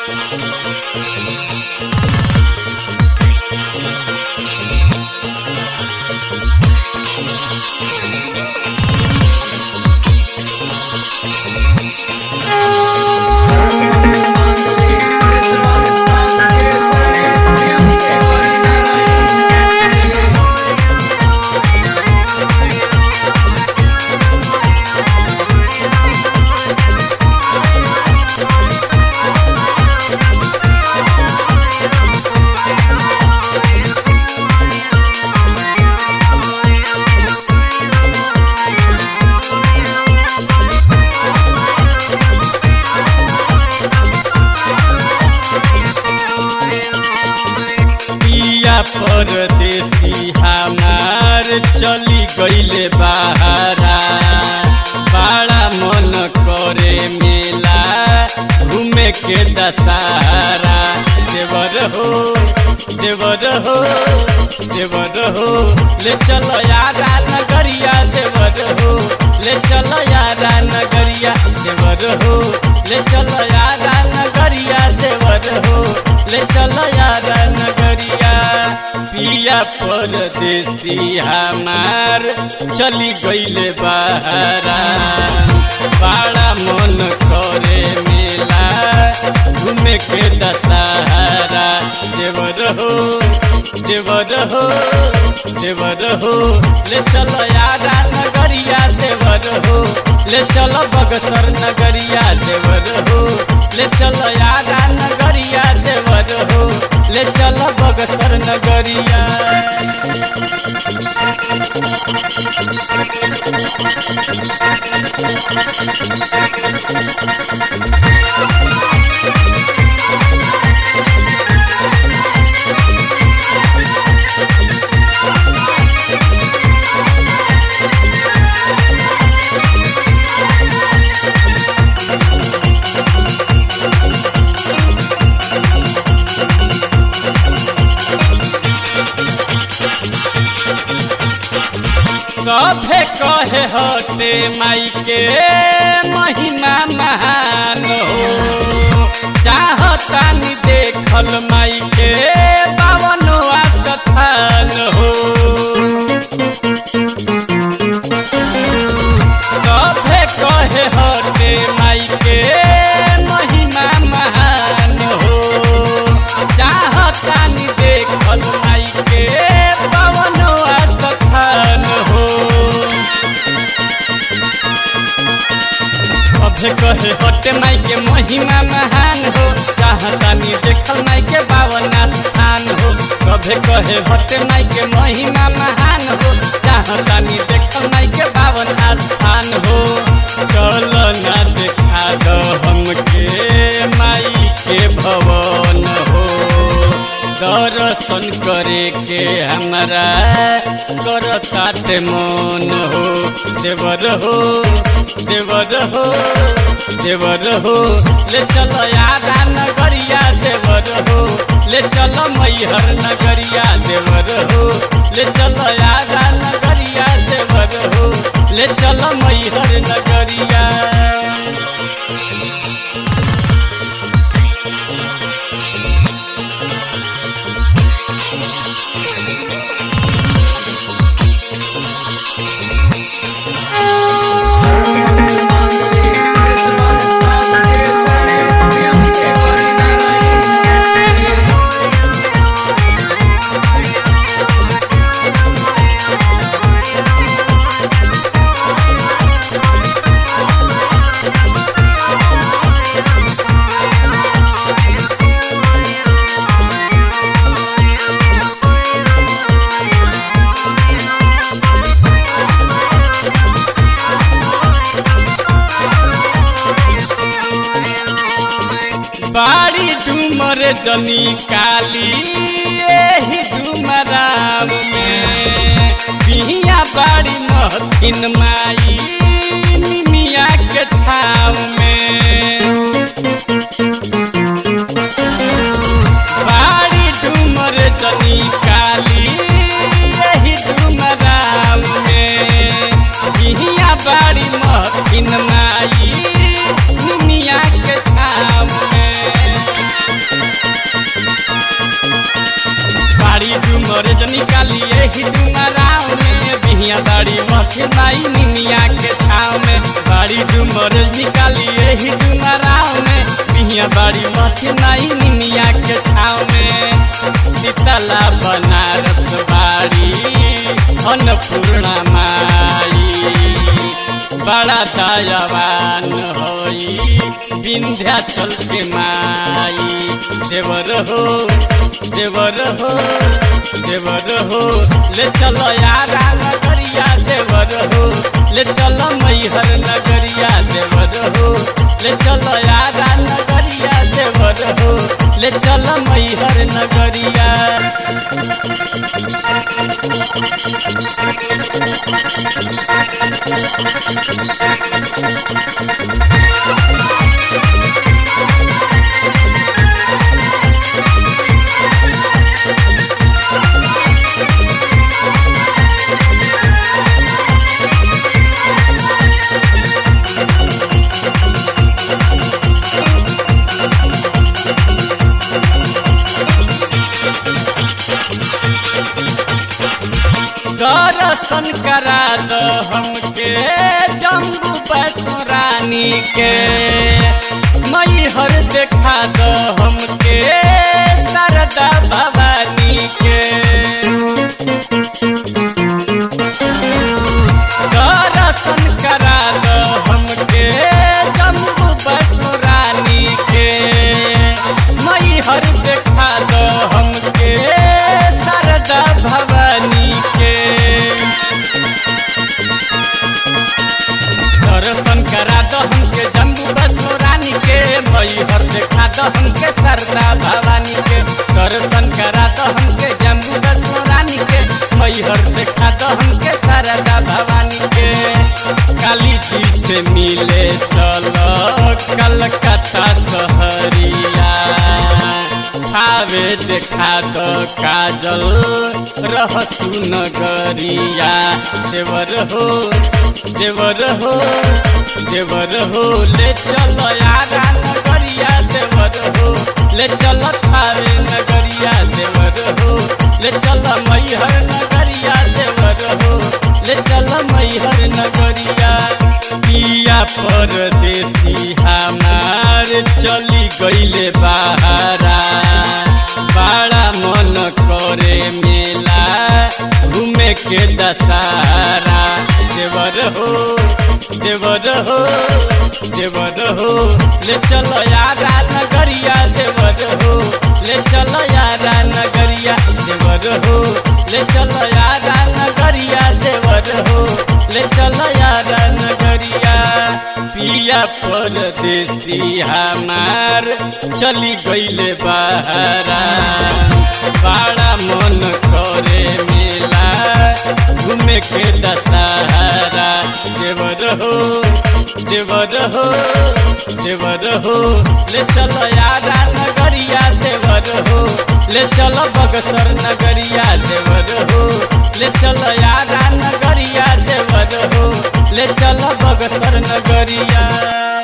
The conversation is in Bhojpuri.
पिया परदेसी हमार चली गईले बहारा बड़ा मन करे मेला घूमे के दशहरा देवर हो देवर हो देवर हो ले चलो यारा नगरिया देवर हो ले चलो यारा नगरिया देवर हो ले चलो यारा नगरिया देवर हो ले चलो यारा नगरिया पिया परदेसी हमार चली गईले बहारा बड़ा मन करे मेला घूमे के दशहरा देवर हो देवर हो देवर हो ले चलो यारा नगरिया देवर हो ले चलो बगसर नगरिया देवर हो ले चलो यारा नगरिया देवर हो ले चलो बगसर नगरिया सभे कहे हटे माई के महिमा महान हो चाहतानी देखल माई के पावन स्थान हो सभे कहे हटे माई के महिमा महान हो चाहतानी देखल माई के पावन स्थान हो सभे कहे हटे माई के महिमा महान हो चाहतानी देखल माई के बावन स्थान हो सभे कहे हटे माई के महिमा महान हो चाहतानी देखल माई के बावन स्थान हो चल ना देखा दो हमके माई के भवन हो दर्शन करे के हमरा करताते मन हो देवर हो देवर हो देवर हो ले चलो यारा नगरिया देवर हो ले चलो मैहर नगरिया देवर हो ले चलो यारा नगरिया देवर हो ले चलो मैहर नगरिया बाड़ी डूमर जनी काली एही डुमराव में बिहिया बाड़ी महथिन माई निमिया के छाव में बाड़ी डूमर जनी काली एही डुमराव में बिहिया बाड़ी महथिन माई निमिया के छाव में सैया बाड़ी मथे नाई निमिया के छाव में शीतला बनारस बाड़ी अन्नपूर्णा माई बड़ा दयावान होई विंध्याचल के माई देवर हो देवर हो देवर हो ले चलो यारा नगरिया देवर हो ले चलो मैहर नगरिया देवर हो ले चलो यारा नगरिया देवर हो ले चलो मैहर नगरिया दर्शन करा दो हमके जम्बू वैष्णो रानी के मैहर देखा दो हमके शारदा भवानी के दर्शन करा दो हमके जम्बू वैष्णो रानी के मैहर देखा दो हमके शारदा भवानी के दर्शन करा दो हमके जम्बू वैष्णो रानी के मैहर देखा दो हमके शारदा भवानी के दर्शन करा दो हमके जम्बू वैष्णो रानी के मैहर देखा दो हमके शारदा भवानी के काली जी से मिले चलो कलकत्ता सहरिया खावे देखा दो काजल रहसु नगरिया देवर हो देवर हो देवर हो ले चलो यारा नगरिया देवर हो ले चलो थारे नगरिया देवर हो ले चलो मैहर नगरिया देवर हो ले चलो मैहर नगरिया पिया परदेसी हमार चली गईले बहारा बड़ा मन करे मेला घूमे के दशहरा देवर हो देवर हो देवर हो ले चलो यारा नगरिया देवर हो ले चलो यारा नगरिया देवर हो ले चलो यारा नगरिया देवर हो ले चलो यारा नगरिया पिया परदेसी हमार चली गईले बहारा बड़ा मन करे मेला घूमे के दशहरा देवर हो देवर हो देवर हो ले चलो यारा नगरिया देवर हो ले चलो बगसर नगरिया देवर हो ले चलो यारा नगरिया देवर हो ले चलो बगसर नगरिया